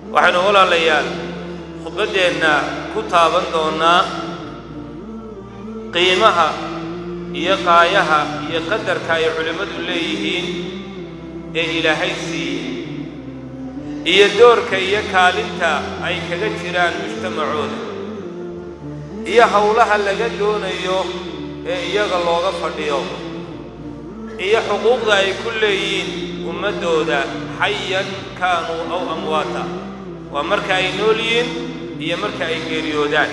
waxaynu walaalayaal khudbaddeenna ku taaban doonnaa qiimaha iyo qaayaha iyo qadarka ay culimmadu leeyihiin ee ilaahay siiyey iyo doorka iyo kaalinta ay kaga jiraan mujtamacooda iyo howlaha laga doonayo ee iyaga looga fadhiyo iyo xuquuqda ay ku leeyihiin ummaddooda xayan kaanuu aw amwaata waa marka ay nool yihiin iyo marka ay geeriyoodaan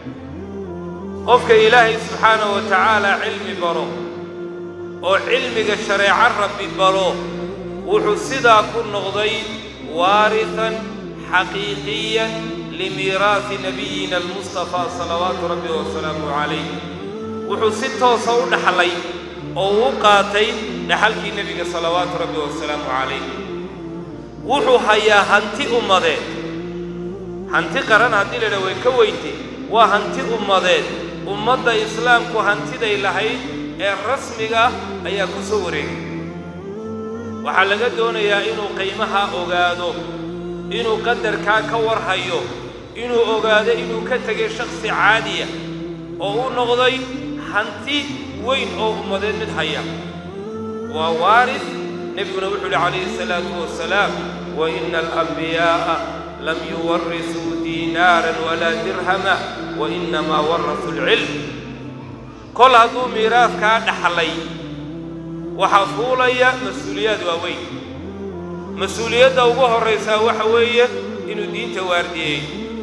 qofka ilaahay subxaanahu wa tacaala cilmi baro oo cilmiga shareeco rabbi baro wuxuu sidaa ku noqday waarihan xaqiiqiyan limiiraasi nabiyina almustafaa salawaatu rabbi wasalaamu calayh wuxuu si toosa u dhaxlay oo uu qaatay dhaxalkii nebiga salawaatu rabbi wasalaamu calayh wuxuu hayaa hanti ummadeed hanti qaran haddii la idhaha way ka weyntay waa hanti ummadeed ummadda islaamku hantiday lahayd ee rasmiga ayaa ku soo wareegay waxaa laga doonayaa inuu qiimahaa ogaado inuu qadarkaa ka warhayo inuu ogaado inuu ka tegay shakhsi caadiya oo u noqday hanti weyn oo ummadeed mid haya waa waaris nebiguna wuxuu uhi calayhi asalaatu wasalaam wa ina alambiyaaa lam yuwarisuu diinaaran walaa dirhama wa inamaa warasuu alcilm kol hadduu miiraaskaa dhaxlay waxaa fuulaya mas-uuliyaad waaweyn mas-uuliyadda ugu horraysaa waxa weeye inuu diinta waardiyeey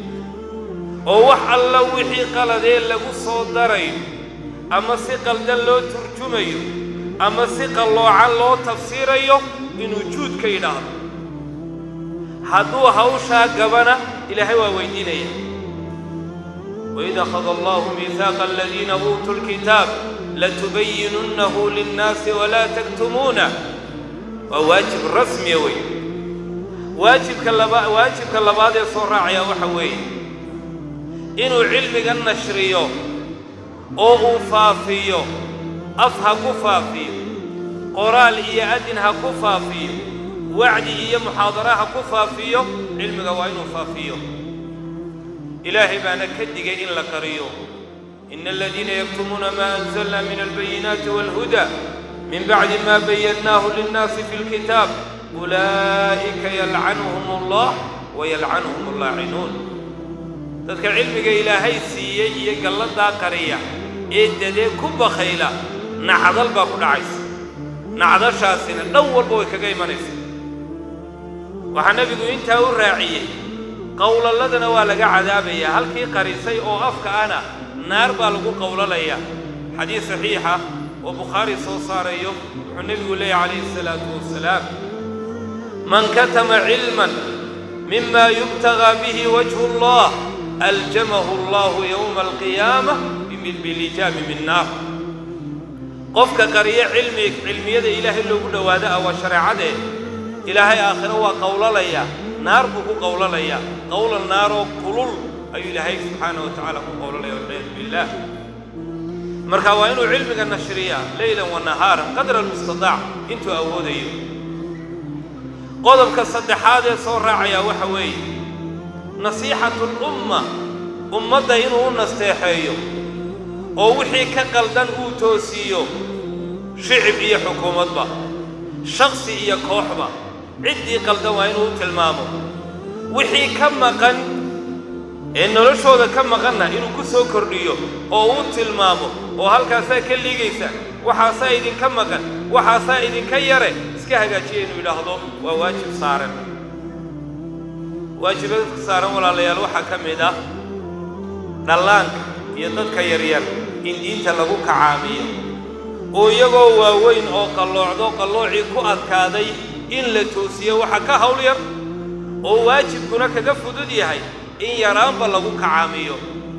oo wax alla wixii qaladee lagu soo darayo ama si qaldan loo turjumayo ama si qalloocan loo tafsiirayo inuu juud ka yidhaahdo hadduu hawshaa gabana ilaahay waa weydiinaya waid akhada allahu miihaaqa aladiina uutuu lkitaab latubayinunnahu linnaasi walaa taktumuuna waa waajib rasmiya wey waajibka laba waajibka labaad ee soo raacaya waxa weeye inuu cilmiga nashriyo oo uu faafiyo af ha ku faafiyo qoraal iyo adin ha ku faafiyo wacdi iyo muxaadara ha ku faafiyo cilmiga waa inuu faafiyo ilaahay baana ka digay in la qariyo ina aladiina yaktumuuna maa anzalna min albayinaati waalhuda min bacdi ma bayannaahu linnaasi fi lkitaab ulaa'ika yalcanuhum allah wayalcanuhum allaacinuun dadka cilmiga ilaahay siiyey iyo galladaa qariya ee dadee ku bakhayla nacdal baa ku dhacaysa nacdashaasina dhan walba way kaga imanaysa waxaa nebigu intaa u raaciyey qowlalladana waa laga cadaabayaa halkii qarisay oo afka ana naar baa lagu qowlalayaa xadiis saxiixa oo bukhaari soo saarayo wuxuu nebigu leeyahy calayhi asalaatu wasalaam man katama cilman mima yubtagaa bihi wajhu allah aljamahu allahu yowma alqiyaamah bilijaami min naar qofka qariyo cilmi cilmiyada ilaahay loogu dhowaado ah waa shareecadee ilaahay aakhiro waa qowlalayaa naar buu ku qowlalayaa qowlan naaroo kulul ayuu ilaahay subxaanah wa tacaala ku qowlalaya walciyaadu billaah marka waa inuu cilmiga nashriyaa leylan wa nahaaran qadra almustadaac intuu awoodayo qodobka saddexaad ee soo raacayaa waxa weeye nasiixatu lumma ummadda inuu u nasteexeeyo oo wixii ka qaldan uu toosiiyo shicib iyo xukuumadba shakhsi iyo kooxba ciddii qaldan waa inuu u tilmaamo wixii ka maqan ee noloshooda ka maqanna inuu ku soo kordhiyo oo uu tilmaamo oo halkaasaa ka liigaysa waxaasaa idinka maqan waxaasaa idinka yare iska hagaajiya inuu yidhaahdo waa waajib saaran waajibadka saaran walaalayaal waxaa ka mid ah dhallaanka iyo dadka yaryar in diinta lagu kacaamiyo oo iyagoo waaweyn oo qalloocdo qalloocii ku adkaaday in la toosiyo waxa ka hawl yar oo waajibkuna kaga fudud yahay in yaraanba lagu kacaamiyo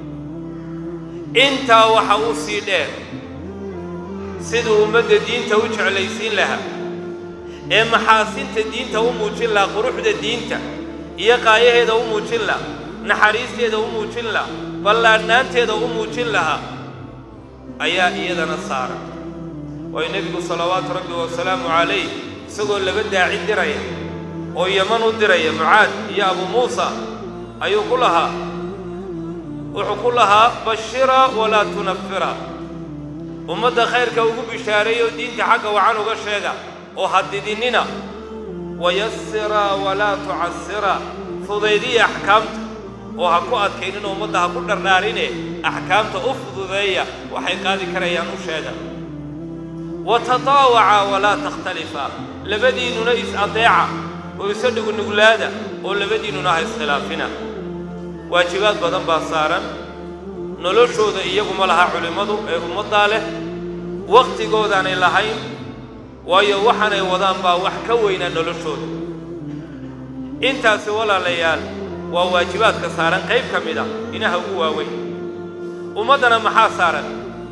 intaa waxa u sii dheer siduu ummadda diinta u jeclaysiin lahaa ee maxaasinta diinta u muujin lahaa quruxda diinta iyo qaayaheeda u muujin lahaa naxariisteeda u muujin lahaa ballaadhnaanteeda u muujin lahaa ayaa iyadana saaran waayo nebigu salawaatu rabbi wasalaamu calayh isagoo laba daaci diraya oo yaman u diraya mucaad iyo abu muusa ayuu ku lahaa wuxuu ku lahaa bashira walaa tunafira ummadda khayrka ugu bishaareeyoo diinta xagga wacan uga sheega oo hadidinnina wayasira walaa tucasira fudaydiya axkaamta oo ha ku adkaynina ummadda ha ku dhardhaarine axkaamta u fududeeya waxay qaadi karayaan u sheega wa tataawaca walaa takhtalifa labadiinnuna is-adeeca oo isa dhugunuglaada oo labadiinnuna ha iskhilaafina waajibaad badan baa saaran noloshooda iyaguma laha culimmadu ee ummaddaa leh wakhtigoodaanay lahayn waayo waxaanay wadaan baa wax ka weynaa noloshooda intaasi walaalayaal waa waajibaadka saaran qayb ka mid a inaha ugu waaweyn ummaddana maxaa saaran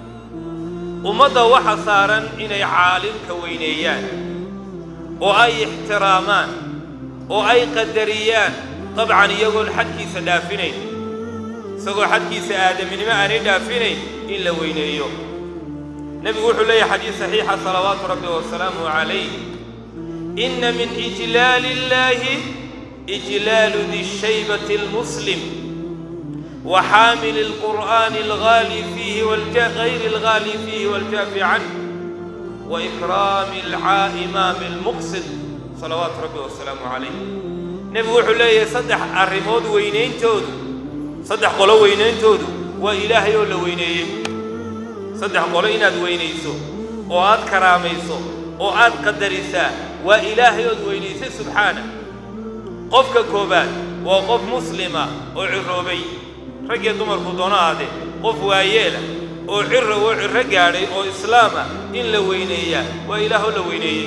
ummadda waxa saaran inay caalimka weyneeyaan oo ay ixtiraamaan oo ay qadariyaan dabcan iyagoon xadkiisa dhaafinayn isagoo xadkiisa aadaminimo aanay dhaafinayn in la weyneeyo nebigu wuxuu leeyahay xadiis saxiixa salawaatu rabbi wasalaamuhu calayh inna min ijlaali illaahi ijlaalu di shaybati almuslim wa xaamili alqur'aani algaali fiihi gayri algaali fiihi waljaafi canh wa ikraami alcaa'imaami almuqsid salawaatu rabbi wasalaamu calayh nebigu wuxuu leeyahay saddex arrimood weynayntoodu saddex qolo weynayntoodu waa ilaahay oo la weyneeyey saddex qolo inaad weynayso oo aad karaamayso oo aad qadarisaa waa ilaahay ood weynaysay subxaana qofka koowaad waa qof muslima oo ciroobay raggiyo dumarku doono aade qof waayeela oo cira oo ciro gaadhay oo islaama in la weyneeyaa waa ilaahoo la weyneeyey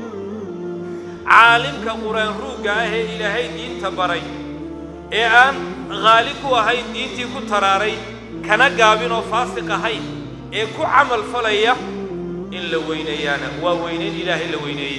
caalimka qur-aan ruugga ah ee ilaahay diinta baray ee aan haali ku ahayn diintii ku taraaray kana gaabin oo faasiq ahayn ee ku camal falaya in la weyneeyaana waa weynayn ilaahay la weyneeyey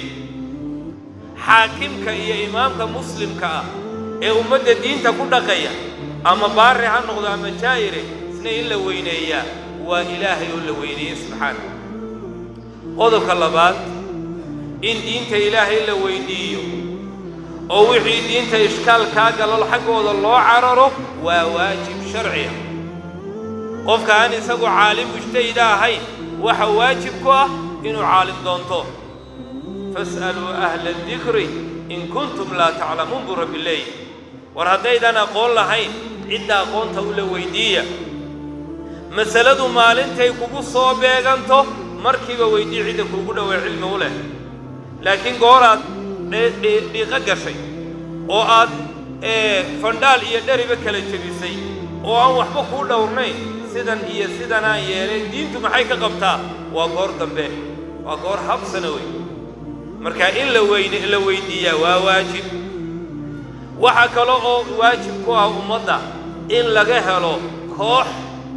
xaakimka iyo imaamka muslimka ah ee ummadda diinta ku dhaqaya ama baari ha noqdo ama jaa'ire isna in la weyneeyaa waa ilaahay oo la weyneeyey subxaana qodobka labaad in diinta ilaahay la weydiiyo oo wixii diinta ishkaal kaa galol xaggooda loo cararo waa waajib sharciya qofka aan isagu caalim mujtahida ahayn waxa waajib ku ah inuu caalim doonto fas'aluu ahla adikri in kuntum laa taclamuun buu rabbi leeyahy war haddaydan aqoon lahayn cidda aqoonta u la weydiiya masaladu maalintay kugu soo beeganto markiiba weydii cidda kuugu dhowey cilmi u leh laakiin gooraad dhiiqo gashay oo aad fandhaal iyo dheriba kala jebisay oo aan waxba kuu dhowrnayn sidan iyo sidanaan yeelay diintu maxay ka qabtaa waa goor dambe waa goor habsana wey marka in la weyne la weydiiyaa waa waajib waxaa kale oo waajib ku ah ummadda in laga helo koox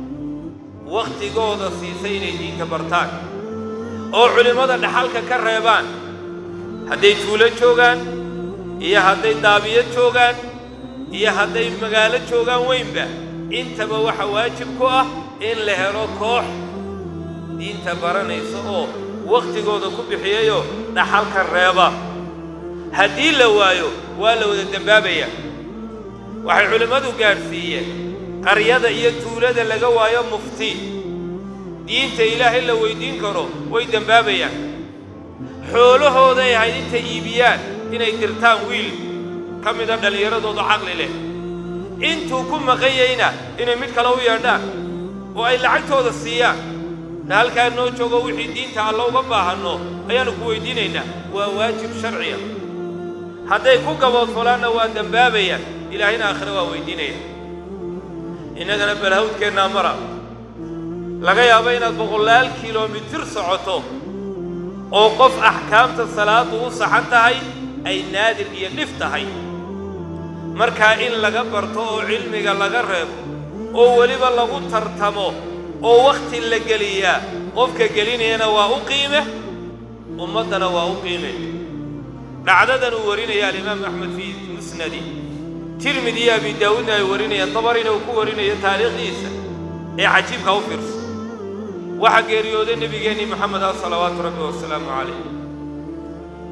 wakhtigooda siisay inay diinta bartaan oo culimmada dhaxalka ka reebaan hadday tuulo joogaan iyo hadday daabiyad joogaan iyo hadday magaalo joogaan weynba intaba waxa waajib ku ah in la helo koox diinta baranaysa oo wakhtigooda ku bixiyayoo dhaxalka reeba haddii la waayo waa la wada dembaabayaa waxay culimmadu gaadhsiiyeen qaryada iyo tuulada laga waayo mufti diinta ilaahay la weyddiin karo way dembaabayaan xoolahooday ahayd intay iibiyaan inay dirtaan wiil ka mida dhallinyaradooda caqli leh intuu ku maqanyayna inay mid kale u yeedhaan oo ay lacagtooda siiyaan na halkaa noo joogo wixii diinta alla uga baahanno ayaannu ku weyddiinaynaa waa waajib sharciya hadday ku gaboodfolaanna waa dembaabayaan ilaahayna aakhire waa weyddiinaya innagana balhawdkeennaa mara laga yaabo inaad boqolaal kilomitir socoto oo qof axkaamta salaaddu u saxan tahay ay naadir iyo dhif tahay markaa in laga barto oo cilmiga laga reebo oo weliba lagu tartamo oo wakhti la geliyaa qofka gelinayana waa u qiime ummaddana waa u qiime dhacdadan uu warinaya alimaamu axmed fii musnadi tirmidi iyo abi daawuudna ay warinayaan dabarina uu ku warinayo taariikhdiisa ee cajiibka u fiirso waxaa geeriyooday nebigeennii moxamed ah salawaatu rabbi wasalaamu calayh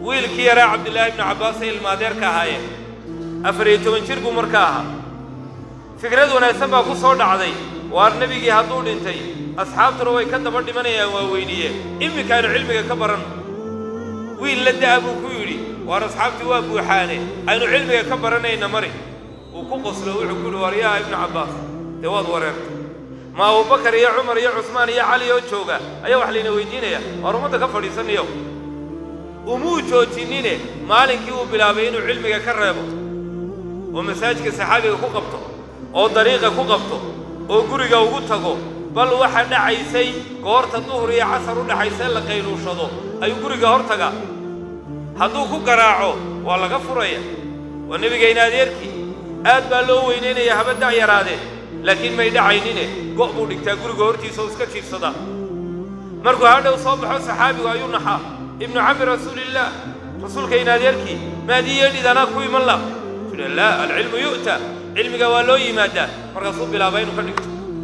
wiilkii yaraa cabdillaahi ibnu cabbaas ay ilmaadeerka ahaayeen afar iyo toban jir buu marka ahaa fikrad wanaagsan baa ku soo dhacday waar nebigii hadduu dhintay asxaabtuna way ka daba dhimanayaan waa weyniye iminkaaynu cilmiga ka baran wiil la da'a buu ku yidhi waar asxaabtii waa buuxaane aynu cilmiga ka baranayna mari wuu ku qoslo wuxuu ku yidhi waar yaa ibnu cabbaas dee waad wareertay ma abubakar iyo cumar iyo cusmaan iyo cali oo jooga ayaa wax layna weydiinaya waar ummadda ka fadhiisanayo umuu joojinine maalinkii uu bilaabay inuu cilmiga ka reebo oo masaajidka saxaabiga ku qabto oo dariiqa ku qabto oo guriga ugu tago bal waxa dhacaysay goorta duhur iyo casar u dhaxaysee la qayluushado ayuu guriga hor tagaa hadduu ku garaaco waa laga furaya waa nebigayna adeerkii aad baa loo weynaynaya haba da' yaraadee laakiin may dhacaynine go' buu dhigtaa guriga hortiisa oo iska jiifsadaa markuu hadhow soo baxo saxaabigu ayuu naxaa ibnu cammi rasuulillaah rasuulkayna adeerkii maadii yeedhid anaa ku iman la sule laa alcilmu yu'ta cilmiga waa loo yimaadaa markaasuu bilaaba inuu ka dhigto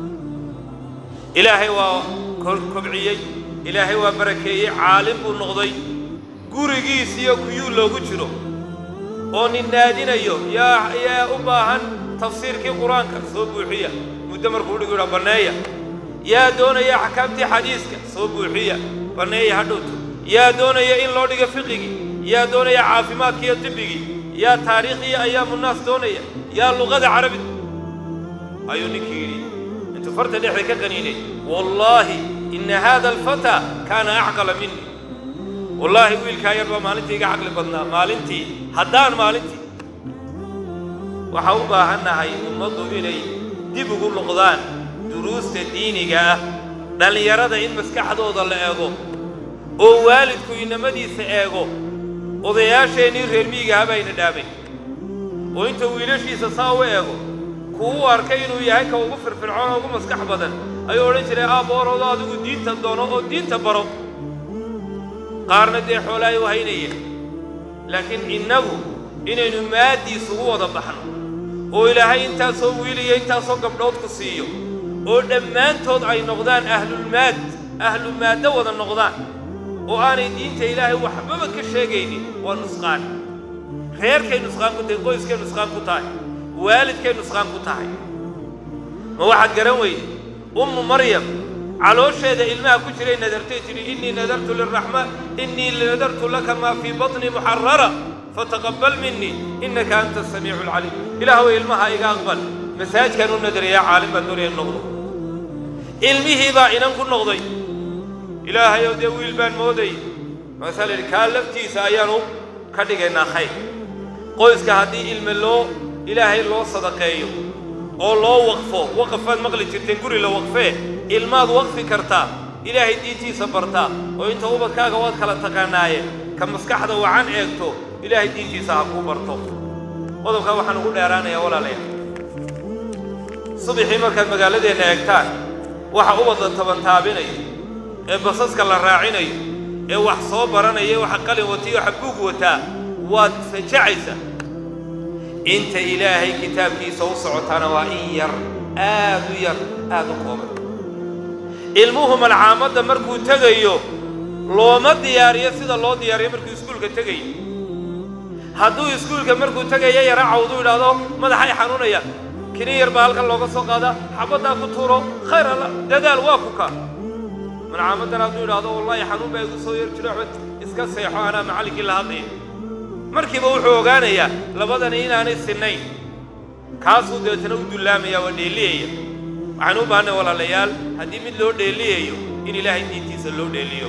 ilaahay waa kobciyey ilaahay waa barakeeyey caalim buu noqday gurigiis iyo kuyuu loogu jiro oo nin naadinayo yaa yaa u baahan tafsiirkii qur-aanka soo buuxiya muddo markuu dhigu yidhaa banneeya yaa doonaya axkaamtii xadiiska soo buuxiya banneeya hadhowto yaa doonaya in loo dhigo fiqigii yaa doonaya caafimaadkii iyo tibbigii yaa taariikhii ayaamunaas doonaya yaa luqada carabiga ayuu ninkii yidhi intuu farta dhexda ka qaniinay wallaahi inna haada alfataa kaana acqala minni wallaahi wiilkaa yar baa maalintii iga caqli badnaa maalintii haddaan maalintii waxaa u baahannahay ummaddu inay dib ugu noqdaan duruusta diiniga ah dhallinyarada in maskaxdooda la eego oo waalidku inamadiisa eego odayaasheennii reer miyigaha bayna dhaamay oo inta wiilashiisa saa u eego kuu u arkay inuu yahay ka ugu firfircoon oo ugu maskax badan ayuu odhan jiray aabbooroodo adigu diinta doono oo diinta baro qaarna dee xoolaay u haynayeen laakiin innagu inaynu maaddii isugu wada baxno oo ilaahay intaasoo wiiliyo intaasoo gabdhood ku siiyo oo dhammaantood ay noqdaan ahlulmaad ahlu maaddo wada noqdaan oo aanay diinta ilaahay waxbaba ka sheegaynin waa nusqaan reerkay nusqaan ku tahay qoyskay nusqaan ku tahay waalidkay nusqaan ku tahay ma waxaad garan weyde ummu maryam caloosheeda ilmaha ku jiray nadartay tidhi innii nadartu liraxmaan innii nadartu laka maa fii batni muxarara fataqabbal minii innaka anta asamiicu alcaliim ilaahow ilmaha iga aqbal masaajkaan u nadariyaa caalim baan doonaya in noqdo ilmihii baa inan ku noqday ilaahayow dee wiil baan mooday markaasaa la yidhi kaa laftiisa ayaanu ka dhigaynaa khayr qoyska haddii ilme loo ilaahay loo sadaqeeyo oo loo waqfo waqafaad maqli jirteen guri la waqfee ilmaad waqfi kartaa ilaahay diintiisa bartaa oo inta ubadkaaga waad kala taqaanaaye ka maskaxda wacan eegto ilaahay diintiisa ha kuu barto qodobkaa waxaan ugu dheeraanayaa walaalayaal subaxii markaad magaaladeenna eegtaan waxa ubadla tabantaabinayo ee basaska la raacinayo ee wax soo baranaya waxa qalin watiyo waxa buug wataa waad fajacaysaa inta ilaahay kitaabkiisa u socotaana waa in yar aad u yar aad u kooban ilmuhu malcaamadda markuu tegayo looma diyaariyo sida loo diyaariyo markuu iskuulka tegayo hadduu iskuulka markuu tegaya yara cawdu idhaahdo madaxay xanuunaya kini yar baa halkan looga soo qaadaa xabaddaa ku tuuro khayr alla dadaal waa ku ka malcaamaddan hadduu idhaahdo wallaahi xanuun baa igu soo yar jiro axmed iska seexo anaa macallinkii la hadlaya markiiba wuxuu ogaanayaa labadani inaanay sinnayn kaasuu dabeetana u dullaamaya waa dheeliyaya waxaan u baahannay walaalayaal haddii mid loo dheeliyayo in ilaahay diintiisa loo dheeliyo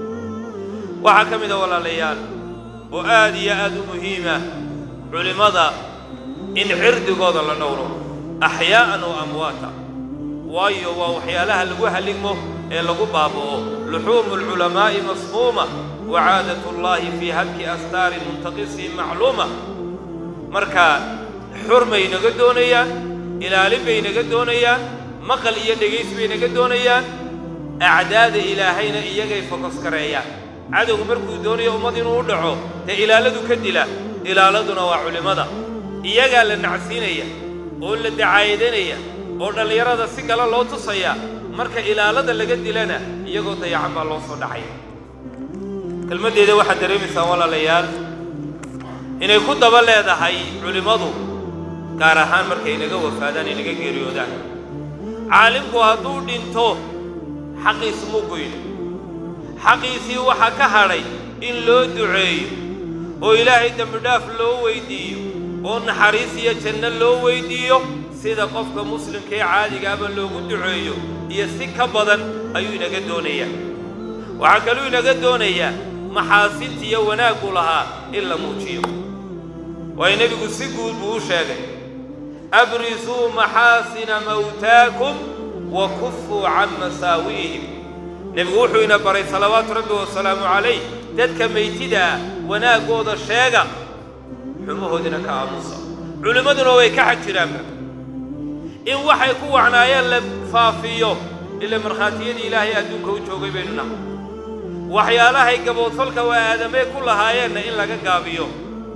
waxaa ka mid a walaalayaal oo aad iyo aad u muhiima culimmada in cirdigooda la dhowro axyaa'an oo amwaata waayo waa waxyaalaha lagu haligmo ee lagu baaba'o luxuumu alculamaa'i masmuuma wa caadatu llaahi fii hadki astaari muntaqisiin macluuma marka xur bay naga doonayaan ilaalin bay naga doonayaan maqal iyo dhegays bay naga doonayaan acdaada ilaahayna iyagay fokos gareeyaan cadowgu markuu doonayo ummad inuu u dhaco dee ilaaladu ka dila ilaaladuna waa culimmada iyagaa la nacsiinaya oo la dacaayadanaya oo dhallinyarada si kale loo tusaya marka ilaalada laga dilana iyagoo dayacan baa loo soo dhacaya kelmaddeeda waxaad dareemaysaan walaalayaal inay ku daba leedahay culimmadu gaar ahaan markay inaga wafaadaan inaga geeriyoodaan caalimku hadduu dhinto xaqiisu muu goyno xaqiisii waxaa ka hadhay in loo duceeyo oo ilaahay dembidhaaf loo weyddiiyo oo naxariis iyo janno loo weyddiiyo sida qofka muslimka ee caadigaaba loogu duceeyo iyo si ka badan ayuu inaga doonayaa waxaa kaluu inaga doonayaa maxaasinta iyo wanaaggu lahaa in la muujiyo waayo nebigu si guud buu u sheegay abrisuu maxaasina mawtaakum wa kufuu can masaawi'ihim nebigu wuxuu ina baray salawaatu rabbi wasalaamu calayh dadka maytida ah wanaaggooda sheega xumahoodina ka aamusa culimmaduna way ka xag jiraanba in waxay ku wacnaayeen la faafiyo ila markhaatiyadii ilaahay adduunka u joogay baynu nahay waxyaalahay gaboodfalka waa aadamee ku lahaayeenna in laga gaabiyo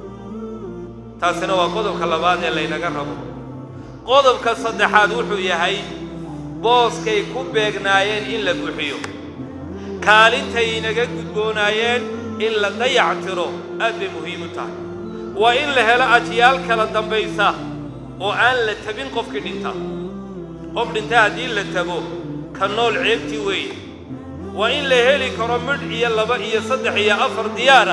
taasina waa qodobka labaad ee laynaga rabo qodobka saddexaad wuxuu yahay booskay ku beegnaayeen in la buuxiyo kaalintay inaga gudboonaayeen in la dayac tiro aad bay muhiim u tahay waa in la helo ajyaal kala dambaysa oo aan la tabin qofkii dhinta qof dhinta haddii la tago ka nool ceebtii weeye waa in la heli karo midh iyo laba iyo saddex iyo afar diyaara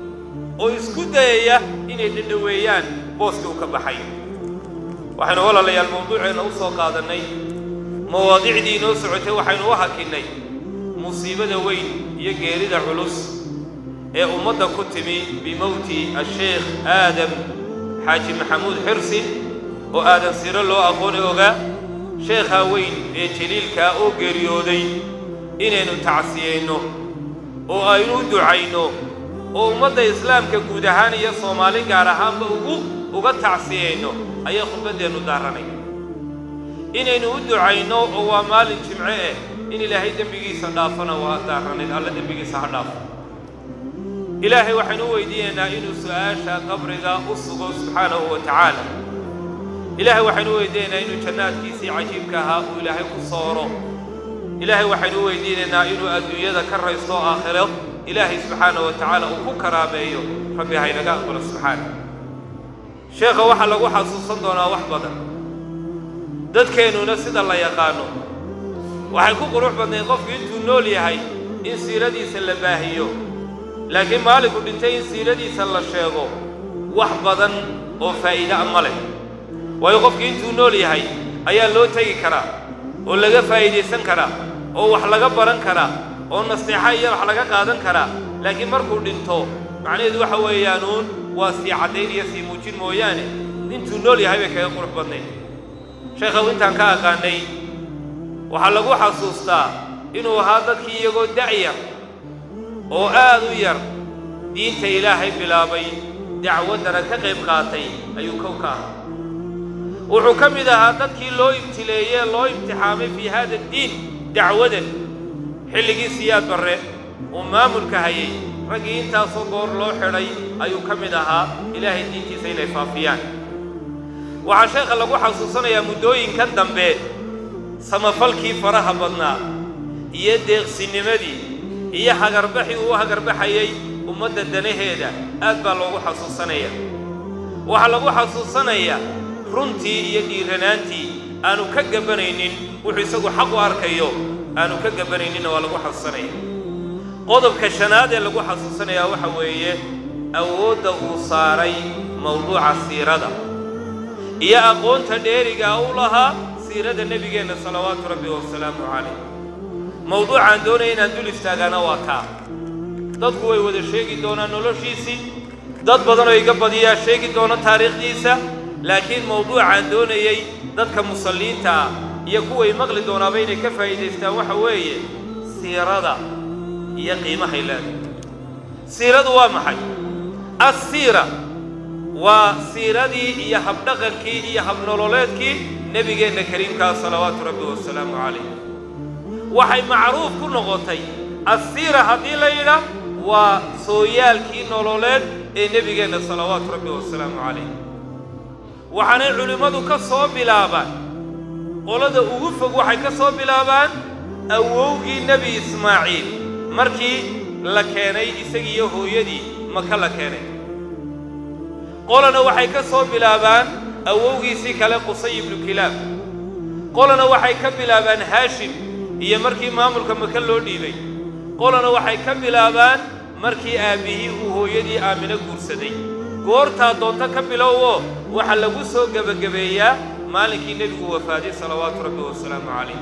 oo isku dayaya inay dhadhoweeyaan booskii uu ka baxay waxaynu walaalayaal mawduuceenna u soo qaadannay mawaadicdii inoo socotay waxaynu u hakinnay musiibada weyn iyo geerida culus ee ummadda ku timi bimowti asheekh aadam xaaji maxamuud xirsi oo aadan siro loo aqooni ogaa sheekhaa weyn ee jaliilkaa oo geeriyooday inaynu tacsiyayno oo aynu u ducayno oo ummadda islaamka guud ahaan iyo soomaali gaar ahaanba ugu uga tacsiyayno ayaa khudbaddeennu daaranay inaynu u ducayno oo waa maalin jimce eh in ilaahay dembigiisa dhaafana waa daaranayd alla dembigiisa ha dhaafo ilaahay waxaynu u weydiinaynaa inuu su'aasha qabriga u sugo subxaanahu wa tacaala ilaahay waxaynu u weydiinaynaa inuu jannaadkiisii cajiibka ahaa uu ilaahay ku sooro ilaahay waxaynu u weydiinaynaa inuu adduunyada ka raysto aakhiro ilaahay subxaanahu wa tacaala uu ku karaameeyo rabbi haynaga aqbalo subxaana sheekha waxaa lagu xasuusan doonaa wax badan dadkeennuna sida la yaqaano waxay ku qurux badnayd qofku intuu nool yahay in siiradiisa la baahiyo laakiin maalinku dhintay in siiradiisa la sheego wax badan oo faa'iide a ma leh waayo qofkii intuu nool yahay ayaa loo tegi karaa oo laga faa'iidaysan karaa oo wax laga baran karaa oo nasteexa iyo wax laga qaadan karaa laakiin markuu dhinto macnaheedu waxa weeyaanuun waa sii caddayn iyo sii muujin mooyaane intuu nool yahay bay kaga qurux badnayd sheekhaw intaan ka aqaanay waxaa lagu xasuustaa inuu ahaa dadkii iyagoo da'yar oo aad u yar diinta ilaahay bilaabay dacwaddana ka qayb qaatay ayuu kow ka ahaa wuxuu ka mid ahaa dadkii loo ibtileeyee loo imtixaamay fii haada addiin dacwadan xilligii siyaad barre uu maamulka hayay raggii intaasoo goor loo xidhay ayuu ka mid ahaa ilaahay diintiisa inay faafiyaan waxaa sheekha lagu xasuusanayaa muddooyinkan dambe samafalkii faraha badnaa iyo deeqsinimadii iyo hagarbaxii uu hagarbaxayay ummadda danaheeda aad baa loogu xasuusanaya waxaa lagu xasuusanayaa runtii iyo dhiiranaantii aanu ka gabanaynin wuxuu isagu xaq u arkayo aanu ka gabanayninna waa lagu xasuusanaya qodobka shanaad ee lagu xasuusanayaa waxa weeye awoodda uu saaray mawduuca siirada iyo aqoonta dheerigaa u lahaa siirada nebigeenna salawaatu rabbi wasalaamu calayh mawduucaan doonaya inaan dul istaagaana waa kaa dadku way wada sheegi doonaan noloshiisii dad badanoo iga badiyaa sheegi doona taariikhdiisa laakiin mawduucaan doonayey dadka musalliinta ah iyo kuway maqli doonaaba inay ka faa'iidaystaan waxa weeye siirada iyo qiimahay leedahay siiradu waa maxay assiira waa siiradii iyo habdhaqankii iyo habnololeedkii nebigeenna kariimkaa salawaatu rabbi wasalaamu calayh waxay macruuf ku noqotay assiira haddii la yidhaah waa sooyaalkii nololeed ee nebigeenna salawaatu rabbi wasalaamu calayh waxaanay culimmadu ka soo bilaabaan qolada ugu fog waxay ka soo bilaabaan awowgii nebi ismaaciil markii la keenay isagiiyo hooyadii maka la keenay qolana waxay ka soo bilaabaan awowgiisii kale qusay ibnu kilaab qolana waxay ka bilaabaan haashim iyo markii maamulka maka loo dhiibay qolana waxay ka bilaabaan markii aabbihii uu hooyadii aamino guursaday goortaa doonto ka bilowoo waxaa lagu soo gebagabeeyaa maalinkii nebigu wafaaday salawaatu rabbi wasalaamu calayh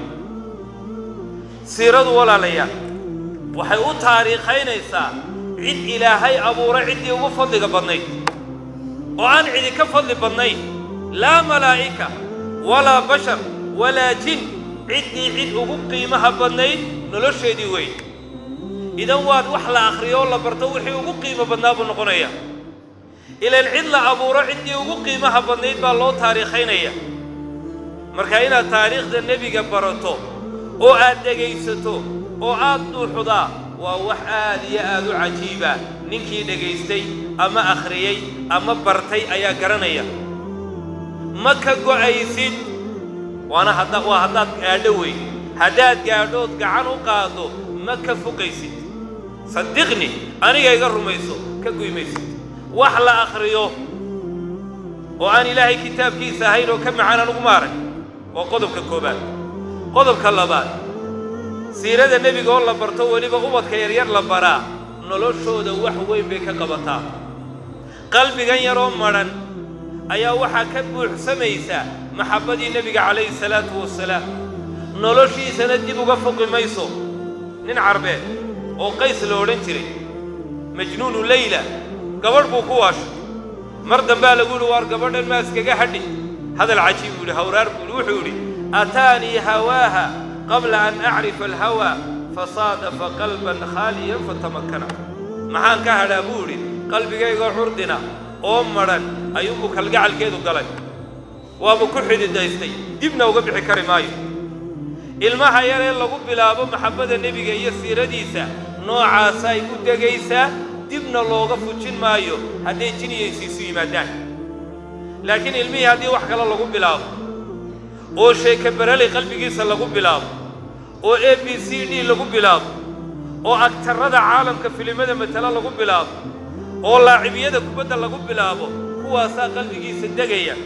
siiradu walaalayaal waxay u taariikhaynaysaa cid ilaahay abuuray ciddii ugu fadliga badnayd oo aan cidi ka fadli badnayn laa malaa'ika walaa bashar walaa jin ciddii cid ugu qiimaha badnayd nolosheedii weyn idan waad wax la akhriyo oo la barto wixii ugu qiimo badnaa buu noqonaya ilaan cid la abuuro ciddii ugu qiimaha badnayd baa loo taariikhaynaya marka inaad taariikhda nebiga barato oo aad dhegaysato oo aad dhuuxdaa waa wax aad iyo aad u cajiiba ninkii dhegaystay ama akhriyey ama bartay ayaa garanaya ma ka go'aysid waana hadda waa haddaad gaadho weyn haddaad gaadhood gacan u qaaddo ma ka fogaysid saddiqni aniga iga rumayso ka goymaysid wax la akhriyo oo aan ilaahay kitaabkiisa ahayn oo ka macaan anugu maarag waa qodobka koobaad qodobka labaad siirada nebiga oo la barto weliba ubadka yaryar la baraa noloshooda wax weyn bay ka qabataa qalbigan yaroo madhan ayaa waxaa ka buuxsamaysa maxabbadii nebiga calayhi salaatu wasalaam noloshiisana dib uga foqi mayso nin carbeed oo qays la odhan jiray majnuunu leyla gabadh buu ku waashay mar dambaa lagu yidhi waar gabadhan maa iskaga hadhi hadal cajiib buu yidhi hawraar buu yidhi wuxuu yidhi ataanii hawaaha qabla an acrifa alhawaa fasaadafa qalban khaaliyan fatamakkana maxaan ka hadhaa buu yidhi qalbigayga curdina oo madhan ayuunbuu kalgacalkeedu galay waaba ku xididaystay dibna uga bixi kari maayo ilmaha yar ee lagu bilaabo maxabbada nebiga iyo siiradiisa noocaasay u degaysaa dibna looga fujin maayo hadday jiniyaysiisu yimaadaan laakiin ilmihii haddii wax kale lagu bilaabo oo sheeke berali qalbigiisa lagu bilaabo oo a b c d lagu bilaabo oo agtarrada caalamka filimada matalo lagu bilaabo oo laacibiyada kubadda lagu bilaabo kuwaasaa qalbigiisa degaya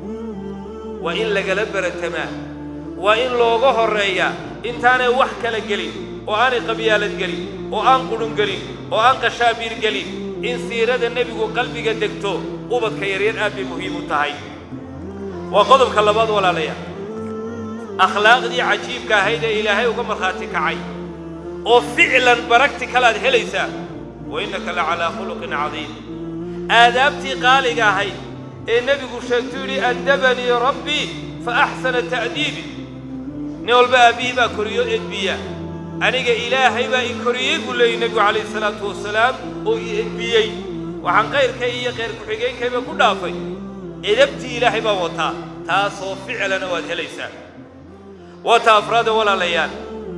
waa in lagala baratamaa waa in looga horreeyaa intaanay wax kala gelin oo aanay qabyaalad gelin oo aan qudhun gelin oo aan qashaabiir gelin in siirada nebigu qalbiga degto ubadka yaryar aad bay muhiim u tahay waa qodobka labaad walaalayaal akhlaaqdii cajiibka ahayd ee ilaahay uga markhaati kacay oo ficlan baragtikal aad helaysaa wa innaka la calaa khuluqin cadiim aadaabtii qaaliga ahayd ee nebigu sheegtu yidhi addabanii rabbii fa axsana ta'diibi nin walba aabbihii baa koriyo edbiya aniga ilaahay baa i koriyey buu leeyay nebigu calayhi salaatu wasalaam oo i edbiyey waxaan kayrkay iyo kayr ku-xigeenkayba ku dhaafay edabtii ilaahay baa wataa taasoo ficlana waad helaysaa waata afraada walaalayaal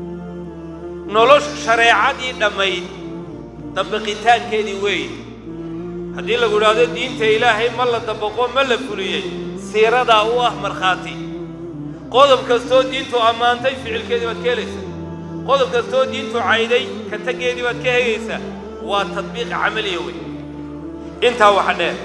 nolosh shareecadii dhammayd dabbiqitaankeedii weeye haddii lagu idhaahdo diinta ilaahay ma la dabaqo ma la fuliyey siiradaa u ah markhaati qodob kastoo diintu ammaantay ficilkeedii baad ka helaysaa qodob kastoo diintu cayday ka taggeedii baad ka hegaysaa waa tadbiiq camaliya wey intaa waxa dheer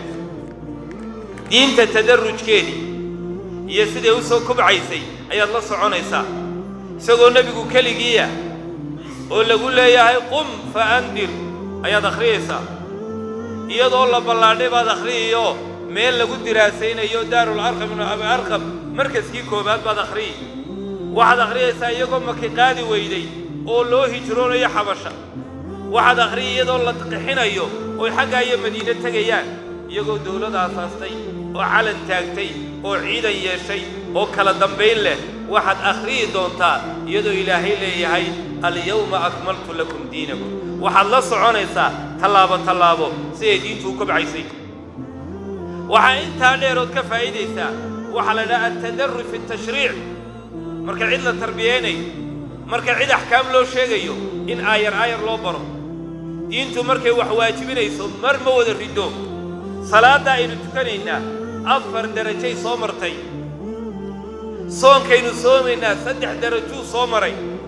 diinta tadarrujkeedii iyo siday u soo kobcaysay ayaad la soconaysaa isagoo nebigu keligiiya oo lagu leeyahay qum fa andir ayaad akhriyaysaa iyadoo la ballaadhay baad akhriyiyo meel lagu diraasaynayo daarul arqam ibnu abi arqam markaskii koowaad baad akhriyi waxaad akhriyaysaa iyagoo maki qaadi weyday oo loo hijroonayo xabasha waxaad akhriyi iyadoo la qixinayo oy xaggaa iyo madiine tegayaan iyagoo dawlada aasaastay oo calan taagtay oo ciidan yeeshay oo kala dambayn leh waxaad akhriyi doontaa iyadoo ilaahay leeyahay alyawma akmaltu lakum diinakum waxaad la soconaysaa tallaabo tallaabo siday diintu u kobcaysay waxaa intaa dheerood ka faa'iidaysaa waxaa la idhaha altadarruj fi tashriic marka cid la tarbiyaynayo marka cid axkaam loo sheegayo in aayar aayar loo baro diintu markay wax waajibinayso mar ma wada riddo salaadda aynu tukanaynaa afar derajay soo martay soonkaynu soomaynaa saddex derajuu soo maray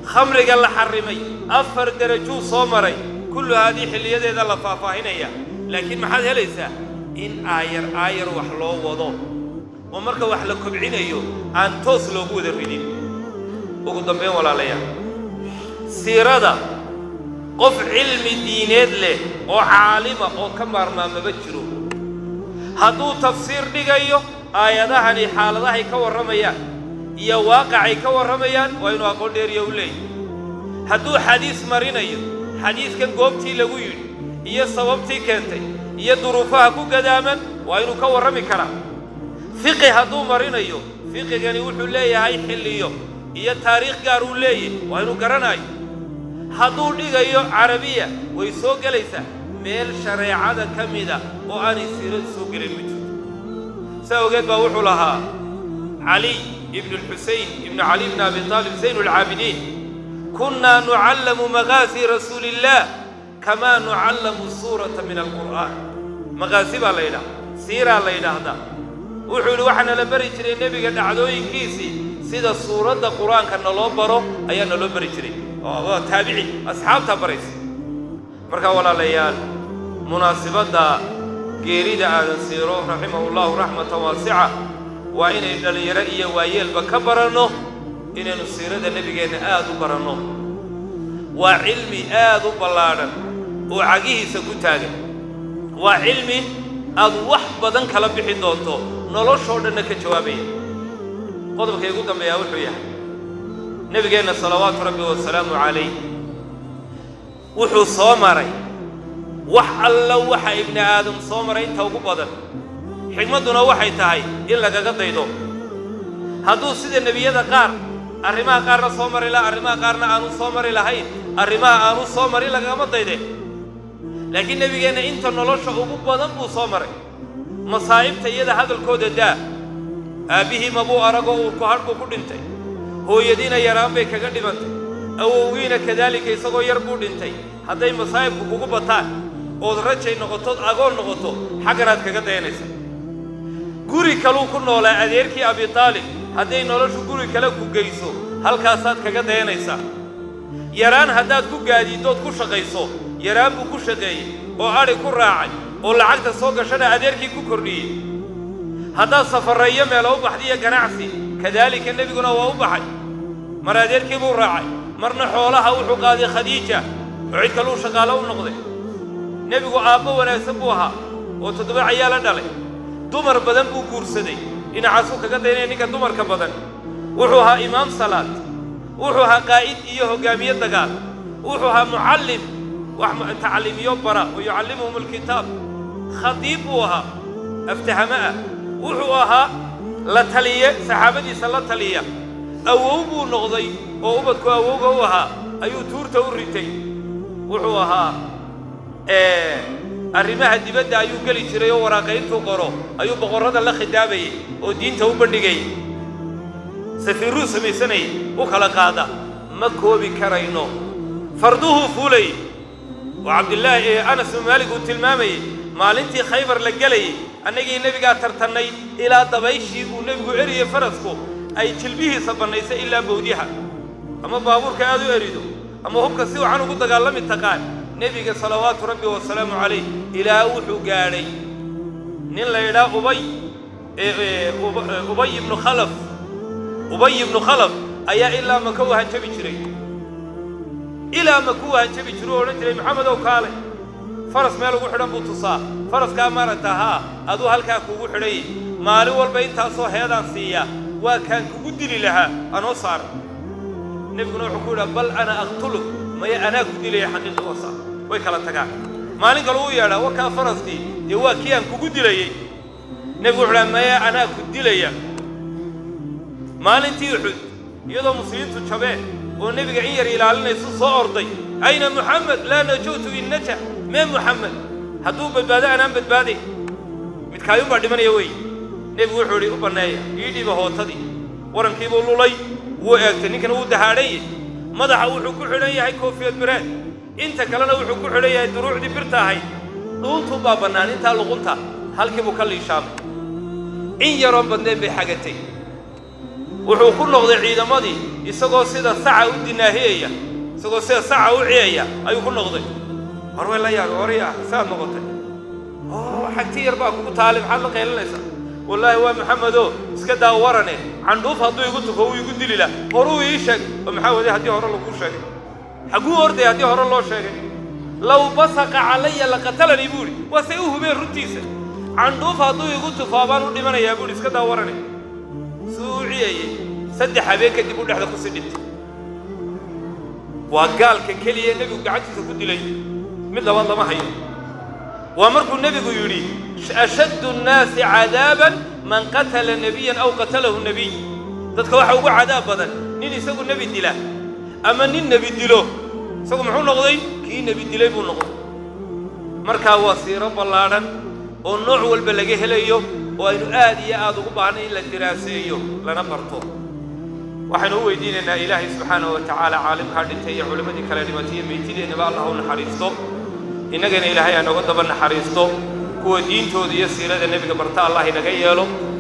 khamriga la xarrimay afar derajuu soo maray kullu haadii xilliyadeeda la faahfaahinaya laakiin maxaad helaysaa in aayar aayar wax loo wado oo marka wax la kobcinayo aan toos loogu wada ridin ugu dambayn walaalayaal siirada qof cilmi diineed leh oo caalima oo ka maarmaa maba jiro hadduu tafsiir dhigayo aayadahani xaaladahay ka warramayaan iyo waaqacay ka warramayaan waa inuu aqoon dheeriya u leeyahy hadduu xadiis marinayo xadiiskan goobtii lagu yidhi iyo sababtii keentay iyo duruufaha ku gadaaman waa inuu ka warrami karaa fiqi hadduu marinayo fiqigani wuxuu leeyahay xilliyo iyo taariikh gaar uu leeyahy waa inuu garanaayo hadduu dhigayo carabiya way soo gelaysaa meel shareecada ka mida oo aanay siiradu soo gelin ma jirto saa ogeed baa wuxuu lahaa caliy ibnu lxusayn ibnu cali bni abi taalib zayn alcaabidiin kunnaa nucallamu maqaasi rasuuli illaah kamaa nucallamu suurata min alqur'aan maqaasi baa la yidhaha siiraa la yidhaahdaa wuxuu yidhi waxaa nala bari jiray nebiga dhacdooyinkiisii sida suuradda qur-aanka naloo baro ayaa naloo bari jiray waa taabici asxaabtaa baraysa markaa walaalayaal munaasibadda geerida aadan siiro raximahu llahu raxmatan waasica waa inay dhallinyaro iyo waayeelba ka baranno inaynu siirada nebigeenna aad u baranno waa cilmi aad u ballaadhan oo cagihiisa ku taagan waa cilmi aad wax badan kala bixi doonto noloshoo dhanna ka jawaabaya qodobka igu dambeeyaa wuxuu yahay nebigeenna salawaatu rabbi wasalaamu calayh wuxuu soo maray wax alla waxa ibni aadam soo maray inta ugu badan xigmadduna waxay tahay in lagaga daydo hadduu sida nebiyada qaar arrimaha qaarna soo mari laha arrimaha qaarna aanu soo mari lahayn arrimaha aanu soo marin lagagama dayde laakiin nebigeenna inta nolosha ugu badan buu soo maray masaa'ibta iyada hadalkooda daa aabbihii mabuu aragoo uurku hadh buu ku dhintay hooyadiina yaraan bay kaga dhimantay awowgiina kadaalika isagoo yar buu dhintay hadday masaa'ibku kugu bataan ood rajay noqotood agoon noqoto xagganaad kaga dayanaysa guri kaluu ku noolaa adeerkii abitaalib hadday noloshu guri kale ku geyso halkaasaad kaga dayanaysaa yaraan haddaad ku gaadiiddood ku shaqayso yaraan buu ku shaqeeyey oo adhi ku raacay oo lacagta soo gashana adeerkii ku kordhiyey haddaad safarreeyo meelo u baxdiyo ganacsi kadaalika nebiguna waa u baxay mar adeerkii buu raacay marna xoolaha wuxuu qaaday khadiija oo cid kaluu shaqaalo u noqday nebigu aabbo wanaagsan buu ahaa oo toddoba cayaa la dhalay dumar badan buu guursaday dhinacaasuu kaga daynaya ninka dumarka badan wuxuu ahaa imaam salaad wuxuu ahaa qaa'id iyo hoggaamiye dagaal wuxuu ahaa mucallim wax tacliimiyo bara wa yucallimuhum alkitaab khadiib buu ahaa aftahamo ah wuxuu ahaa la taliye saxaabadiisa la taliya awow buu noqday oo ubadku awowga u ahaa ayuu tuurta u ritay wuxuu ahaa arrimaha dibadda ayuu geli jiray oo waraaqayntuu qoro ayuu boqorrada la khidaabayay oo diinta u bandhigayay safiirruu samaysanayay u kala qaada ma koobi karayno farduhuu fuulayay oo cabdillaahi ee anas bnu maalik uu tilmaamayey maalintii khaybar la gelayay annagii nebigaa tartannay ilaa dabayshii uu nebigu eriyey farasku ay jilbihiisa bannaysay ilaa bawdyaha ama baabuurka aad u erido ama hubka si wacan ugu dagaalami taqaan nebiga salawaatu rabbi wasalaamu calayh ilaa wuxuu gaadhay nin la yidhaha ubay ubay ibnu khalaf ubay ibnu khalaf ayaa ilaa maka u hanjabi jiray ilaa maka u hanjabi jiray oo odhan jiray maxamedow kaale faras meel ugu xidhan buu tusaa faraskaa maaragta haa aduu halkaa kuugu xidhayay maalin walba intaasoo heedaan siiyaa waa kaan kugu dili lahaa anoo saara nebiguna wuxuu ku yidhaha bal ana aqtuluk maya anaa ku dilaya xaqiiqi wasa way kala tagaan maalin kale uu yeedhaa wakaa faraskii dee waa kii aan kugu dilayey nebigu wuxuu dhaha maya anaa ku dilaya maalintii uxud iyadoo muslimiintu jabeen oo nebiga in yar ilaalinaysu soo orday ayna muxamed laa najuutu in najax mee muxamed hadduu badbaado anaan badbaaday midkaayuunbaa dhimanaya wey nebigu wuxuu idhi u banneeya ii dhiba hootadii warankiibuu lulay wuu eegtay ninkana wuu dahaadhanye madaxa wuxuu ku xidhan yahay koofiyad biraad inta kalena wuxuu ku xidhan yahay duruucdii birta ahayd dhuuntuu baa bannaan intaa luqunta halkiibuu ka liishaamay in yaroon badnayn bay xagatay wuxuu ku noqday ciidamadii isagoo sida saca u dinaahiyaya isagoo sida saca u ciyaya ayuu ku noqday war way la yaabay warya saad noqotay oo xagti yar baa kugu taali maxaad la qaylinaysaa wallaahi waa maxamedo iska daa warane candhuuf hadduu igu tufo wuu igu dili lah horuu ii sheeg oo maxaa waday haddii hore laguu sheegay xagguu ordaya haddii hore loo sheegay low basaqa calaya laqatalanii buu idhi waa say u hubeen runtiisa candhuuf hadduu igu tufo abaan u dhimanayaa buu idhi iska daa warane suu u ciyayey saddex habeen kadib u dhexda kusii dhintay waa gaalka keliya nebigu gacantiisa ku dilay mid labaad lama hayo waa markuu nebigu yidhi ashaddu nnaasi cadaaban man qatala nebiyan aw qatalahu nebiy dadka waxa ugu cadaab badan nin isagu nebi dila ama nin nebi dilo isagu muxuu noqday kii nebi dilay buu noqday markaa waa siiro ballaadhan oo nooc walba laga helayo oo aynu aad iyo aad ugu baahnay in la diraaseeyo lana barto waxaynu u weydiinaynaa ilaahay subxaanahu wa tacaala caalimkaa dhintay iyo culimmadii kale dhimatay iyo meytideennaba allah u naxariisto innagana ilaahay ha nooga daba naxariisto kuwa diintooda iyo siirada nebiga barta allah inaga yeelo